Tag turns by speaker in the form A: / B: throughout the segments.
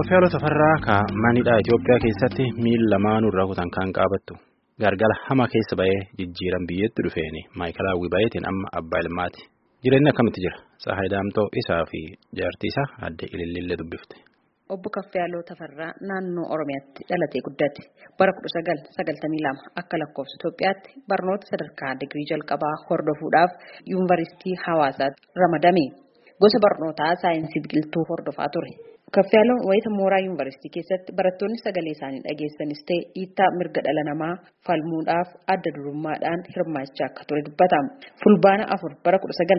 A: Kaffiyaaloo Tafarraa ka manidhaa Itoophiyaa keessatti miil lamaanuu irraa kutan kan qaabattu gargala hama keessa ba'ee jijjiiran biyyatti dhufeeni maayikalaawwii baay'eetiin amma abbaa ilmaati. Jireenyi akkamitti jira? Tsahaay Daamtoo isaa fi jaartii isaa adde Ilillillee dubbifte.
B: Obbo Kaffiyaaloo Tafarraa naannoo Oromiyaatti dhalatee guddate bara 1992 akka lakkoofsa Itoophiyaatti barnoota sadarkaa digirii jalqabaa hordofuudhaaf yuunivarsiitii Hawaasaatti ramadame. Gosa barnootaa saayinsii biqiltuu hordofaa ture. Kaffiyaaloon wayita mooraa yuunivarsiitii keessatti barattoonni sagalee isaanii dhageessanis ta'e dhiittaa mirga dhala namaa falmuudhaaf adda durummaadhaan hirmaachaa akka ture dubbatama. Fulbaana afur bara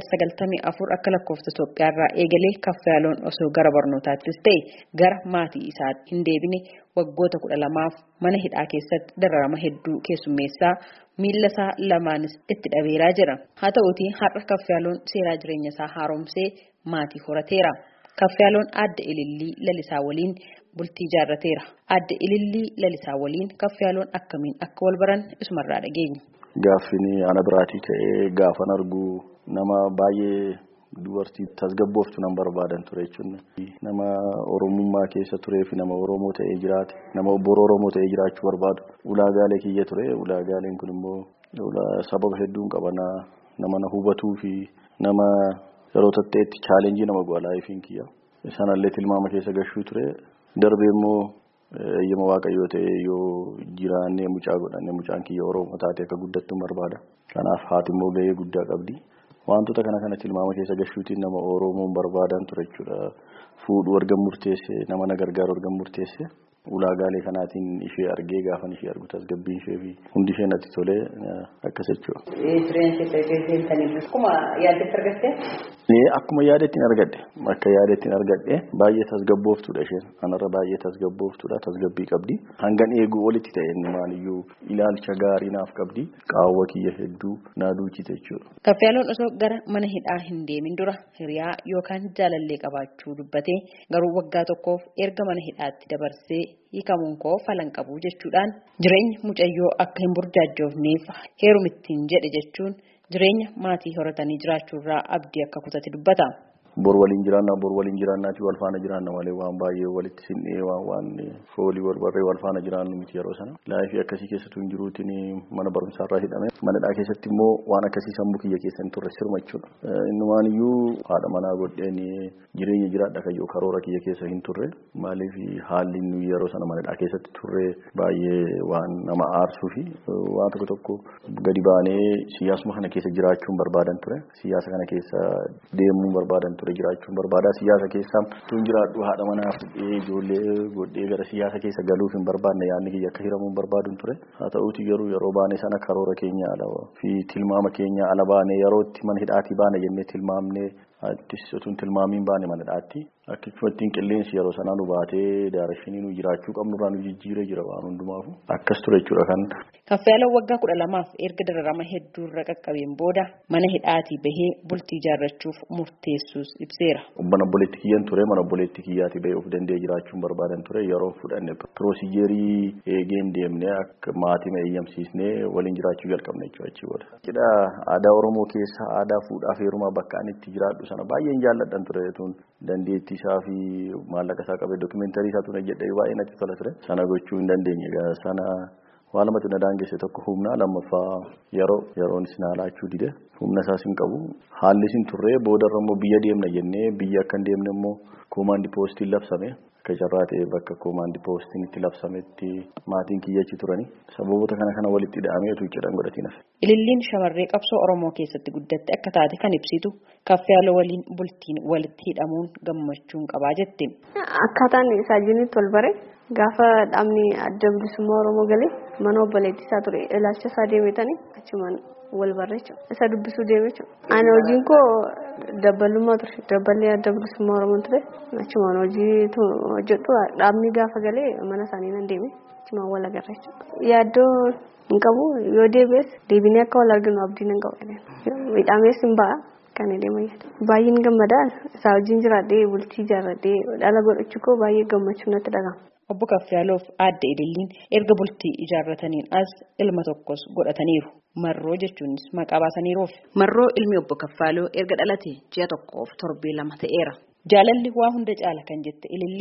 B: 1994 akka lakkoofsa Itoophiyaarraa eegalee Kaffiyaaloon osoo gara barnootaattis ta'e gara maatii isaatti hin deebine waggoota kudha lamaaf mana hidhaa keessatti dararama hedduu keessummeessaa miilla isaa lamaanis itti dhabeeraa jira. Haa ta'uutii har'a Kaffiyaaloon seeraa jireenya isaa haaromsee maatii horateera. Kaffiyaaloon adda ilillii lalisaa waliin bultii ijaarrateera. Adda ilillii lalisaa waliin Kaffiyaaloon akkamiin akka wal baran isumarraa dhageenya.
C: Gaaffin ana biraatii ka'ee gaafan argu nama baay'ee dubartii tasgabbooftu nan barbaadan ture jechuun nama oromummaa keessa turee fi nama oromoo ta'ee jiraate nama obbo oromoo ta'ee jiraachuu barbaadu ulaagaalee kiyya ture ulaagaaleen kun immoo sababa hedduun qabana nama na hubatuu fi nama yeroo tatteetti chaalenjii nama go'a laayifiin kiyya sanallee tilmaama keessa gashuu ture darbee immoo eeyyama waaqayyoo ta'ee yoo jiraannee mucaa godhanne mucaan kiyya oromoo taate akka guddattu barbaada kanaaf haati immoo gahee guddaa qabdi. wantoota kana kana tilmaama keessa gashuutiin nama oromoon barbaadan ture jechuudha fuudhu argan murteesse nama na gargaaru argan murteesse ulaagaalee kanaatiin ishee argee gaafan ishee argu tasgabbiin ishee fi hundi ishee natti tolee akkas jechuudha.
B: Jireenya keessanii akkuma yaadetti argatte?
C: Akkuma yaadetti argadhe akka yaadetti argadhe baay'ee tasgabbooftuudha isheen anarra baay'ee tasgabbooftuudha tasgabbii qabdi hangan eeguu olitti ta'e maaliyyuu ilaalcha gaarii naaf qabdi qaawwa kiyya hedduu naa duuchite jechuudha.
B: Kaffiyaaloon osoo gara mana hidhaa hin deemin dura hiriyaa yookaan jaalallee qabaachuu dubbatee garuu waggaa tokkoof erga mana hidhaatti dabarsee hiikamuun koo falan qabu jechuudhaan jireenya mucayyoo akka hin burjaajjoofneef heerumittiin jedhe jechuun jireenya maatii horatanii jiraachuurraa abdii akka kutate dubbata.
C: Bor waliin jiraannaa bor waliin jiraannaatii wal faana jiraanna malee waan baay'ee walitti sinnee waan waan foolii wal barree wal faana jiraannu miti yeroo sana. Laayifii akkasii keessattuu hin jiruutiin mana barumsaarraa hidhame. Manadhaa keessatti immoo waan akkasii sammuu kiyya keessa hin turre sirma jechuudha. Innumaan iyyuu haadha manaa godheen jireenya jiraadha kayyoo karoora kiyya keessa hin turre. Maaliif haalli nuyi yeroo sana manadhaa keessatti turre baay'ee waan nama aarsuu fi waan tokko tokko gadi baanee siyaasuma kana keessa jiraachuun barbaadan ture. Siyaasa kana keessa deemuun barbaadan ture. ture jiraachuun barbaada siyaasa keessa tun jiraadhu haadha manaa fudhee ijoollee godhee gara siyaasa keessa galuuf hin barbaadne yaadni kiyya akka hiramuun barbaaduun ture haa ta'uuti garuu yeroo baane sana karoora keenya ala fi tilmaama keenya ala baane yerootti mana hidhaatii baane jennee tilmaamnee attis otuun tilmaamiin baane mana hidhaatti akkasumattiin qilleensi yeroo sanaa nu baatee daarashinii nu jiraachuu qabnurraa nu jijjiiree jira waan hundumaafu akkas ture jechuudha kan.
B: Kaffiyaaloon waggaa kudha lamaaf erga dararama hedduurra qaqqabeen booda mana hidhaatii bahee bultii ijaarrachuuf murteessuus ibseera.
C: Mana obboleetti kiyyan ture mana obboleetti kiyyaatii bahee of danda'ee jiraachuun barbaadan ture yeroo fudhanne piroozijerii eegeen deemnee akka maatii eeyyamsiisnee waliin jiraachuu jalqabne jechuudha achi booda. Cidha aadaa Oromoo keessa aadaa fuudhaa fi heerumaa bakka ani itti jiraadhu sana baay'een jaalladhan ture tun dandeettii isaa fi maallaqa isaa qabee dookumentarii isaa tun jedhee baay'ee natti tola ture sana gochuu hin dandeenye sana waan lamatti na daangesse tokko humna lammaffaa yeroo yeroon isin haalaachuu dide humna isaas hin qabu haalli isin turree boodarra immoo biyya deemna jennee biyya akka hin deemne immoo koomaandi poostiin labsame akka carraa ta'e bakka koomaandi poostiin itti labsametti maatiin kiyyachi turani sababoota kana kana walitti hidhaameetu cidhan godhatiin hafe.
B: Ililliin shamarree qabsoo Oromoo keessatti guddatte akka taate kan ibsitu kaffiyaaloo waliin bultiin walitti hidhamuun gammachuun qabaa jette.
D: Akkaataan isaa jirutti wal bare gaafa dhaabni adda bilisummaa Oromoo galee mana obboleettii isaa ture ilaalcha isaa deemetanii achumaan wal barre isa dubbisuu deeme ani hojiin koo dabbalummaa ture dabballee adda bilisummaa Oromoo ture achumaan hojii hojjedhu dhaabni gaafa galee mana isaanii nan deeme achumaan wal agarra yaaddoo hin qabu yoo deebi'es deebinee akka wal arginu abdiin hin qabu midhaamees hin ba'a. kan deemaa baay'een gammadaa isaa wajjin jiraadhee bultii ijaarradhee dhala godhachuu koo baay'ee gammachuu natti dhagahama.
B: Obbo Kaffiyaaloof aadde Ililliin erga bultii ijaarrataniin as ilma tokkos godhataniiru. Marroo jechuunis maqaa baasaniiruuf. Marroo ilmi obbo Kaffaaloo erga dhalate ji'a tokkoof torbee lama ta'eera. Jaalalli waa hunda caala kan jette Ililliin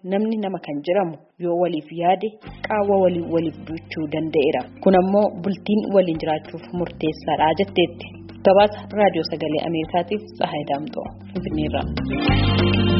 B: namni nama kan jedhamu yoo waliif yaade qaawwa walii waliif duuchuu danda'eera. Kun ammoo bultiin waliin jiraachuuf murteessaadha jetteetti. Gabaasa raadiyoo sagalee Ameerikaatiif Tsahaay Daamxoo Finfinneerraa.